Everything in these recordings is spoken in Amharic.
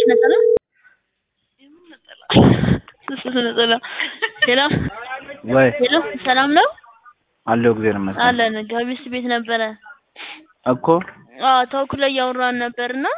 ነጠላ ነጠላ ሄሎ ወይ ሄሎ ሰላም ነው አለው እግዚአብሔር ይመስገን አለን ጋቢስ ቤት ነበረ እኮ አዎ ተውኩ ላይ እያወራን ነበርና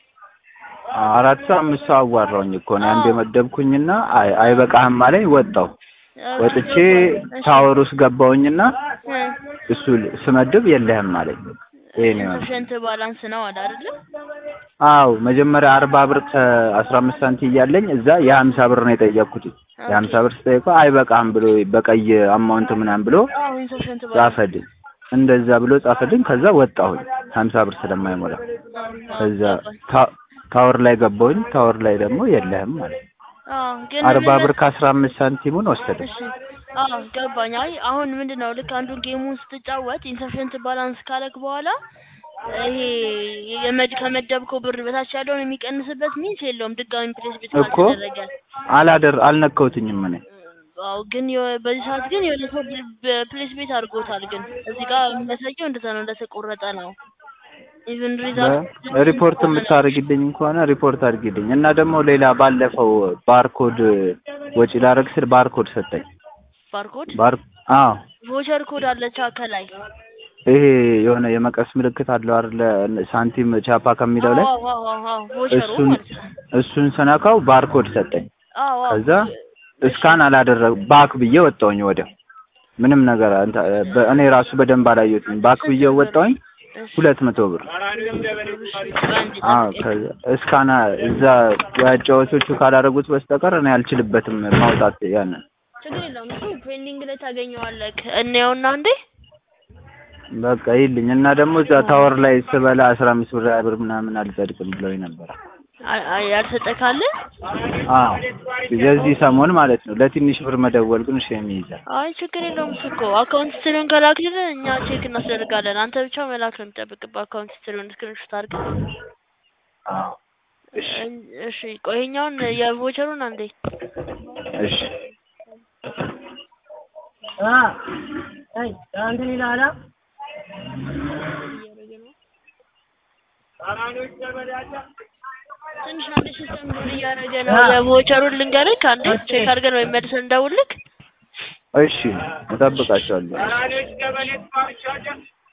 አራት ሰው አምስት ሰው አዋራውኝ እኮ ነው አንድ የመደብኩኝና አይ አይበቃህም አለኝ ወጣው ወጥቼ ታወር ውስጥ ገባሁኝና እሱ ስመድብ የለህም አለኝ ይሄ ነው ያለው። ሸንት ባላንስ ነው አለ አይደለ አዎ መጀመሪያ አርባ ብር ከአስራ አምስት ሳንቲ እያለኝ እዛ የሀምሳ ብር ነው የጠየቅኩት የሀምሳ ብር ስጠይቀው አይበቃህም ብሎ በቀይ አማውንት ምናምን ብሎ አዎ ኢንሰፊሸንት ባላንስ ጻፈልኝ እንደዛ ብሎ ጻፈልኝ ከዛ ወጣሁኝ ሀምሳ ብር ስለማይሞላ ከዛ ታ- ታወር ላይ ገባሁኝ ታወር ላይ ደግሞ የለህም ማለት አዎ ግን አርባ ምንድነው- ብር ከአስራ አምስት ሳንቲሙን ወሰደ እሺ አዎ ገባኝ። አይ አሁን ምንድነው ልክ አንዱ ጌሙን ስትጫወት ኢንሰፊሸንት ባላንስ ካለክ በኋላ ይሄ የመድ ከመደብከው ብር በታች ያለውን የሚቀንስበት ሚንስ የለውም ድጋሚ ፕሌስ ቤት እኮ ካልተደረገ። አላደር አልነካሁትኝም እኔ አዎ ግን የሆነ- በዚህ ሰዓት ግን የሆነ ሰው ፕሌስ ቤት አድርጎታል። ግን እዚህ ጋር የሚያሳየው እንደዛ ነው እንደተቆረጠ ነው። ኢቭን ሪዛልት ሪፖርት የምታደርግልኝ ከሆነ ሪፖርት አድርጊልኝ እና ደግሞ ሌላ ባለፈው ባርኮድ ወጪ ላደርግ ስል ባርኮድ ሰጠኝ ባርኮድ ባር አዎ ቮቸር ኮድ አለች ከላይ ይሄ የሆነ የመቀስ ምልክት አለው አይደለ ሳንቲም ቻፓ ከሚለው ላይ አዎ አዎ አዎ ቮቸሩ እሱን ማለት ነው። እሱን ስነካው ባርኮድ ሰጠኝ አዎ አዎ ከዛ እስካን አላደረግ ባክ ብዬ ወጣሁኝ ወዲያው ምንም ነገር አንተ- በ- እኔ ራሱ በደንብ አላየሁትም ባክ ብዬ ወጣሁኝ እሺ ሁለት መቶ ብር በአንድ አዎ ጠብቀኝ። ከዛ እስካና እዛ ያጫወቶቹ ካላደረጉት በስተቀር እኔ አልችልበትም ማውጣት ያንን ችግር የለውም እሱ ፔንዲንግ ላይ ታገኘዋለህ። እንየውና እንዴ በቃ ይልኝ እና ደግሞ እዛ ታወር ላይ ስበላ አስራ አምስት ብር ሃያ ብር ምናምን አልጸድቅም ብለውኝ ነበር። አ- አ- ያልሰጠህ ካለ አዎ የዚህ ሰሞን ማለት ነው። ለትንሽ ብር መደወል ግን ሼም ይይዛል። አይ ችግር የለውም እሱ እኮ አካውንት ስትሪውን ከላክልን እኛ ቼክ እናስደርጋለን። አንተ ብቻ መላክ ነው የሚጠብቅብህ አካውንት ስትሪውን ስክሪንሾት አድርገህ። አዎ እሺ እን- እሺ ቆይ ይኸኛውን የቮቸሩን አንዴ እሺ ትንሽ አንዴ ሲስተም ሎድ እያደረገ ነው። የቮቸሩን ልንገርህ አንዴ ቼክ አድርገን ወይም መልሰን እንደውልክ እሺ እጠብቃቸዋለሁ።